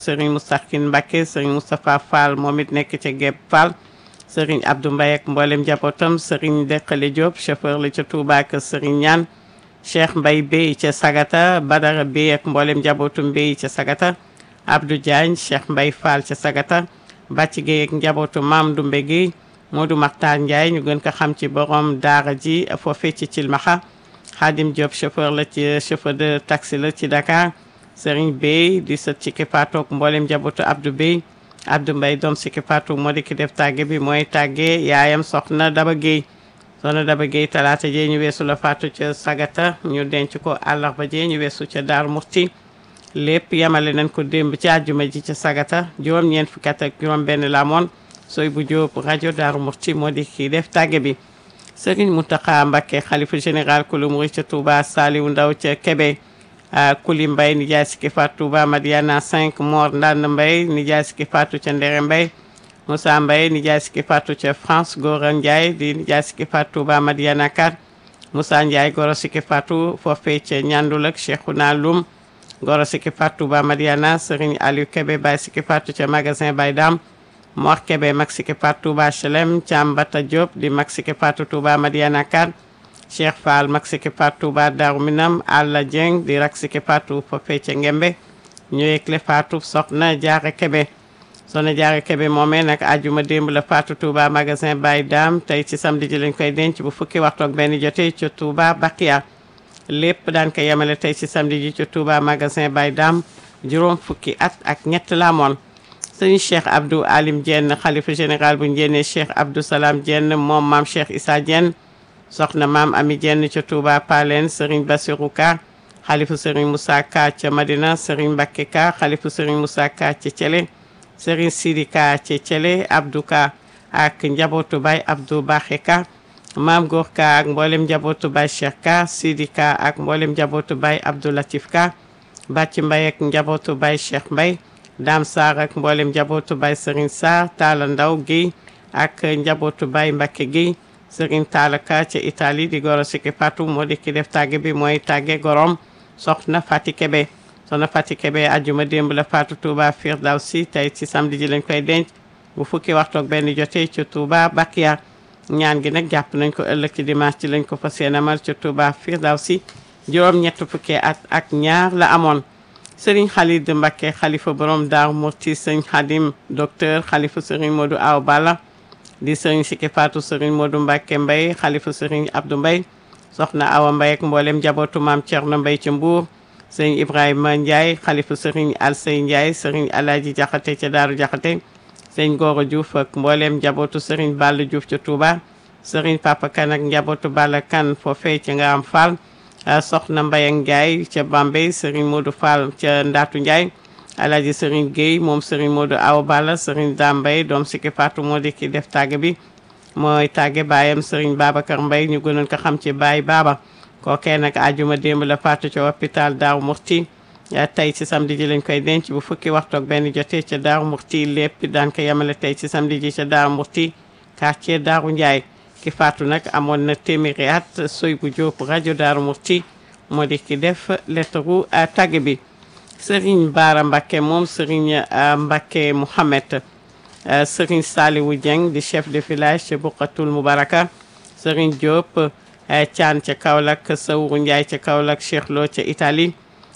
Serigne Moustakhin Mbacké Serigne Moustapha Fall moom it nekk ca Gépp Fall Serigne Abdou Mbaye ak mboolem njabootam Serigne Deqale Diop chauffeur la ca Touba ak Serigne Ñaan Cheikh Mbaye Bey ca Sagata Badara Bey ak mboolem njabootum Bey ca Sagata Abdou Diagne Cheikh Mbaye Fall ca Sagata Bàcc Gueye ak njabootu Maam Dumbe Gueye Modou Makhtar Ndiaye ñu gën ko xam ci borom daara ji foofee ci Cilmaxa Khadim Diop chauffeur la ci chauffeur de taxi la ci Dakar Serigne Bey di sët ci kippaatoog mboolem njabootu Abdou Bey Abdou Mbaye doom si kippaatoog moo di ki def tàgge bi mooy tàgge yaayam soxna Daba Gueye soxna Daba Gueye talaata jee ñu weesu la faatu ca Sagata ñu denc ko àllarba jee ñu weesu ca Daaru Murti lépp yamale nañ ko démb ci àjjuma ji ca Sagata juróom-ñeent fukki at ak juróom-benn la amoon sooy bu Jóob rajo Daaru Murti moo di kii def tàgge bi Serigne Mountakha Mbacké xalifa général kulu murid ca Touba Saliou Ndaw ca Kébé Kuli Mbay nijaay sikki faatu Touba Madiana 5 Mor Ndand Mbay nijaay sikki faatu ca Ndere Mbay Moussa Mbay nijaay sikki faatu ca France Gora Ndiaye di nijaay sikki faatu Touba Madiana 4 Moussa Ndiaye goro sikki faatu foofee ca Ñandul ak Cheikhouna Loum goro sikki faatu Touba Madiana Serigne Aliou Kébé Baye sikki faatu ca magasin Baye Dam Mor Kébé mag sikki faatu Touba Chelem Thiam Bata Diop di mag sikki faatu Touba Madiana 4 Cheikh Fall mag sikki faatu Touba Darou Minam Alla Dieng di rak sikki faatu foofee ca Ngembe ñu yëgle faatu soxna Jaara Kébé soxna Jaara Kébé moomee nag ajuma démb la faatu Touba magasin Baye Dam tey ci samedi ji lañ koy denc bu fukki waxtu ak benn jotee ca Touba Bakia lépp daan ko yemale tey ci samedi ji ca Touba magasin Baye Dam juróom fukki at ak ñett la amoon sëñ Cheikh Abdou Alim Dieng xalifa général bu njéene Cheikh Abdou Salam Dieng moom maam Cheikh Issa Dieng soxna maam Ami Dieng ca Touba Palen Serigne Bassirou Ka xalifa Serigne Moussa Ka ca Madina Serigne Mbacké Ka xalifa Serigne Moussa Ka ca Thiélé Serigne Sidi Ka ca Thiélé Abdou Ka ak njabootu Baye Abdou Baxé Ka maam Góor Ka ak mboolem njabootu Baye Cheikh Ka Sidi Ka ak mboolem njabootu Baye Abdou Latif Ka Bàcc Mbaye ak njabootu Baye Cheikh Mbaye Dame Sarr ak mboolem njabootu Baye Serigne Sarr Talla Ndaw Guèye ak njabootu Baye Mbacké Guèye Serigne Talla Ka ca Italie di goro sikki Fatou moo di ki def tàgge bi mooy tàgge gorom soxna Fati Kebe soxna Fati Kebe ajjuma démb la Fatou Touba Firdawsi tey ci samedi ji lañ koy denc bu fukki waxtu ak benn jotee ca Touba Bakia ñaan gi nag jàpp nañ ko ëllëg ci dimanche ci lañ ko fas yéene amal ca Touba Firdawsi juróom ñett fukki at ak ñaar la amoon Serigne Khalid Mbacké xalifa borom Daaru Murti Serigne Khadim docteur xalifa Serigne Modou Aw Balla di Serigne Sikki Fatou Serigne Modou Mbacké Mbaye xalifa Serigne Abdou Mbaye soxna Awa Mbaye ak mboolem njabootu maam Thierno Mbaye ca Mbour Serigne Ibrahima Ndiaye xalifa Serigne Alsey Ndiaye Serigne Alaaji Jaxate ca Daaru Jaxate Serigne Goro Diouf ak mboolem njabootu Serigne Balla Diouf ca Touba Serigne Papa Kane ak njabootu Balla Kane foofee ca nga am Fall soxna Mbaye ak Ndiaye ca Bambey Serigne Modou Fall ca Ndatu Ndiaye Alaaji Serigne Gueye moom Serigne Modou Awa Balla Serigne Dambay doom Sikki Fatou moo di ki def tàgge bi mooy tàgge baayam Serigne Babacar Mbaye ñu gënoon ko xam ci Baye Baba kookee nag ajuma démb la faatu ca hôpital Daaru Murti tey ci samedi ji lañ koy denc bu fukki waxtu ak benn jotee ca Daaru Murti lépp daan ko yemale tey ci samedi ji ca Daaru Murti quartier Daaru Ndiaye ki faatu nag amoon na téeméeri at soy bu jóob rajo Daaru Murti moo di ki def lettaru tàgge bi Serigne Bara Mbacké moom Serigne Mbacké Mouhamed Serigne Saliwu Dieng di chef de village ca Buqatul Mubaraka Serigne Diop Thian ca Kaolack Sawru Ndiaye ca Kaolack Cheikh Lo ca Italie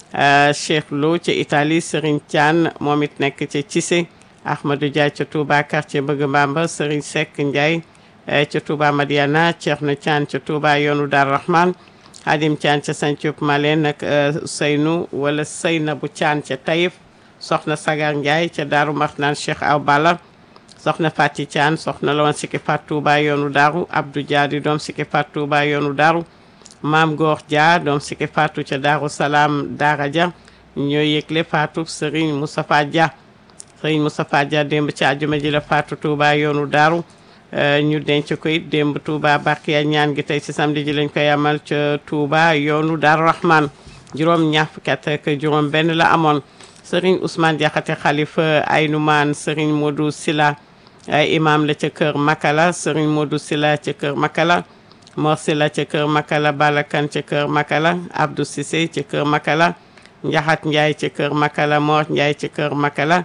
Cheikh Lo ca Italie Serigne Thian moom it nekk ca Cissé Ahmadou Ndiaye ca Touba quartier Bëgg Mbamba Serigne Seck Ndiaye ca Touba Madiana Thierno Thian ca Touba yoonu Dar Rahman Hadim Thian ca Santhiou Malène ak Seynou wala Seynabu Thian ca Taïf soxna Sagar Ndiaye ca Daaru Marnaan Cheikh Aw Balla soxna Fati Thian soxna la woon Sikki Fatou Touba yoonu Daaru Abdou Dia di doom Sikki Fatou Touba yoonu Daaru Maam Goor Dia doom Sikki Fatou ca Daaru Salaam Daara Dia ñooy yëgle Fatou Serigne Moustapha Dia Serigne Moustapha Dia démb ci àjjuma ji la Fatou Touba yoonu Daaru ñu denc ko it démb Touba Bakiya ñaan gi tey ci samedi ji lañ koy amal ca Touba yoonu Daaru Rahman juróom ñaar fukki at ak juróom benn la amoon Serigne Ousmane Diakhaté xalifa Aynoumane Serigne Modou Sila imam la ca kër Makala Serigne Modou Sila ca kër Makala Mor Sila ca kër Makala Balakan ca kër Makala Abdou Cissé ca kër Makala Njaxat Njaay ci kër Makala Mor Njaay ci kër Makala